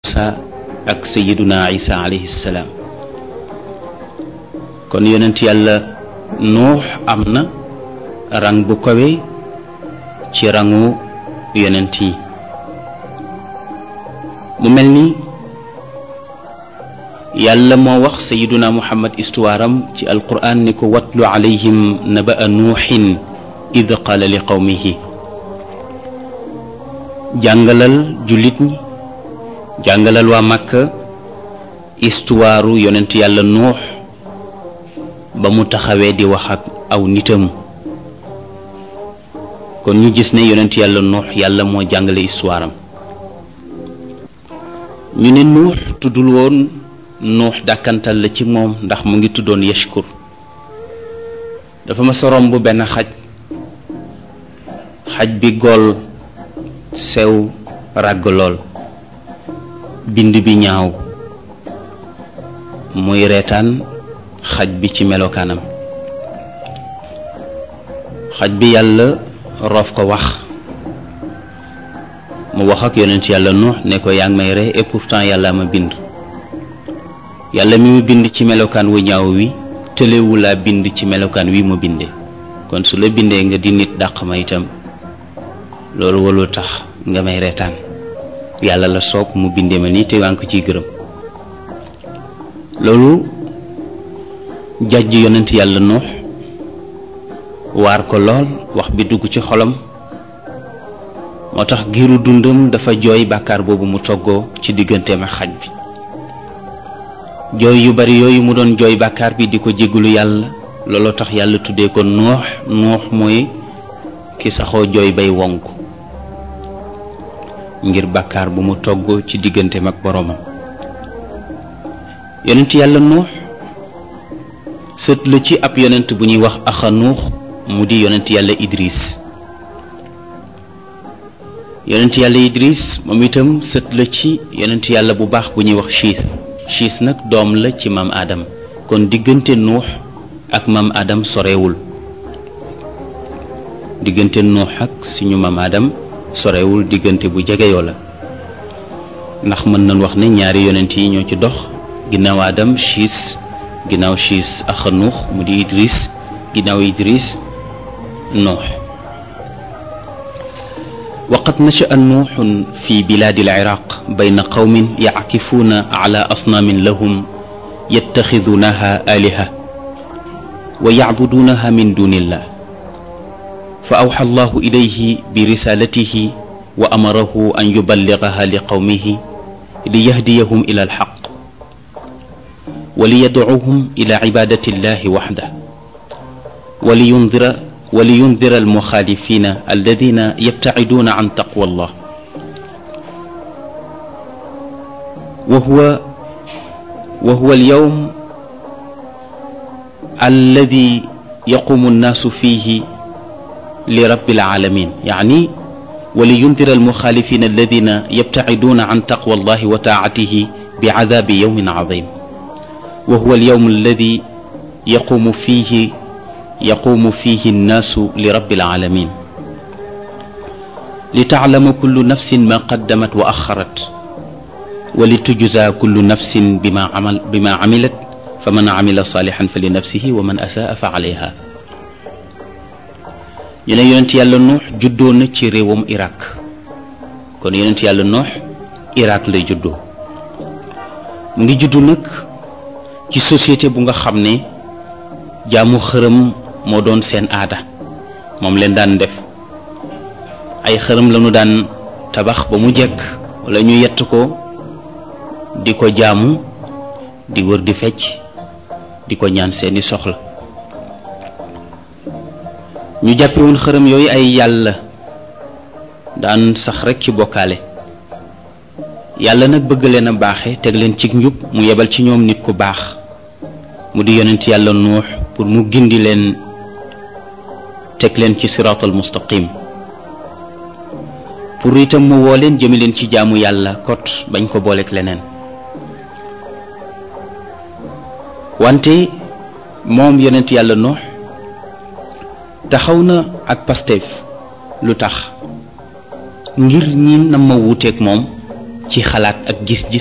Muusa ak sayiduna isa alayhi salaam kon yonent yàlla nuux am na rang bu kawe ci rangu yonent yi mu mel ni yàlla moo wax sayiduna muhammad istuwaaram ci alquran ni ko watlu alayhim naba a nuuxin id qaala li qawmihi jàngalal jullit ñi jàngalal waa Makka istuwaaru yonent yàlla nuux ba mu taxawee di wax ak aw nitam kon ñu gis ne yonent yàlla nuux yàlla moo jàngale istuwaaram ñu ne nuux tuddul woon nuux dàkkantal la ci moom ndax mu ngi tuddoon yashkur dafa ma sorom bu benn xaj xaj bi gool sew ràgg lool bind bi ñaaw muy reetaan xaj bi ci melokaanam xaj bi yàlla roof ko wax mu wax ak yonent yàlla nuux ne ko yaa ngi may ree et pourtant yàlla ma bind yàlla mi mu bind ci melokaan wu ñaaw wi tëlewu laa bind ci melokaan wi mu binde kon su la bindee nga di nit dàq ma itam loolu walul tax nga may reetaan yàlla la soob mu bindee ma nii te waa ngi ko ciy gërëm loolu jàjj yonent yàlla nuux waar ko lool wax bi dugg ci xolam moo tax giiru dundam dafa jooy bàkkaar boobu mu toggoo ci digganteem ak xaj bi jooy yu bari yooyu mu doon jooy bàkkaar bi di ko jéggalu yàlla looloo tax yàlla tuddee ko nuux nuux mooy ki saxoo jooy bay wonk ngir bàkkaar bu mu togg ci digganteem ak boroomam yonent yàlla nuux sët la ci ab yonent bu ñuy wax axa nuux mu di yonent yàlla idris yonent yàlla idris moom itam sët la ci yonent yàlla bu baax bu ñuy wax chiis chiis nag doom la ci maam adam kon diggante nuux ak maam adam sorewul diggante nuux ak suñu maam adam sorewul diggante bu jegeyoo la ndax mën nañ wax ne ñaari yonent yi ñoo ci dox ginnaaw adam chiis ginnaaw chiis axa nuux mu di idris ginnaaw idris nuux وقد نشأ نوح في بلاد العراق بين قوم يعكفون على أصنام لهم يتخذونها آلهة ويعبدونها من دون الله فأوحى الله إليه برسالته وأمره أن يبلغها لقومه ليهديهم إلى الحق وليدعوهم إلى عبادة الله وحده ولينذر ولينذر المخالفين الذين يبتعدون عن تقوى الله وهو وهو اليوم الذي يقوم الناس فيه لرب العالمين يعني ولينذر المخالفين الذين يبتعدون عن تقوى الله وطاعته بعذاب يوم عظيم وهو اليوم الذي يقوم فيه يقوم فيه الناس لرب العالمين لتعلم كل نفس ما قدمت وأخرت ولتجزى كل نفس بما عمل بما عملت فمن عمل صالحا فلنفسه ومن أساء فعليها ñu ne yonent yàlla nuux juddoo na ci réewam Irak kon yonent yàlla nuux Irak lay juddoo mu ngi juddu nag ci société bu nga xam ne jaamu xërëm moo doon seen aada moom leen daan def ay xërëm lañu daan tabax ba mu jekk wala ñu yett ko di ko jaamu di wër di fecc di ko ñaan seeni soxla ñu jàppe woon xërëm yooyu ay yàlla daan sax rekk ci bokkaale yàlla nag bëgg leen a baaxe teg leen ci njub mu yebal ci ñoom nit ku baax mu di yonent yàlla nuux pour mu gindi leen teg leen ci siraatal mustaqim pour itam mu woo leen jëme leen ci jaamu yàlla kot bañ ko booleeg leneen wante moom yonent yàlla nuux taxaw na ak Pastef lu tax ngir ñi na ma wuuteeg moom ci xalaat ak gis-gis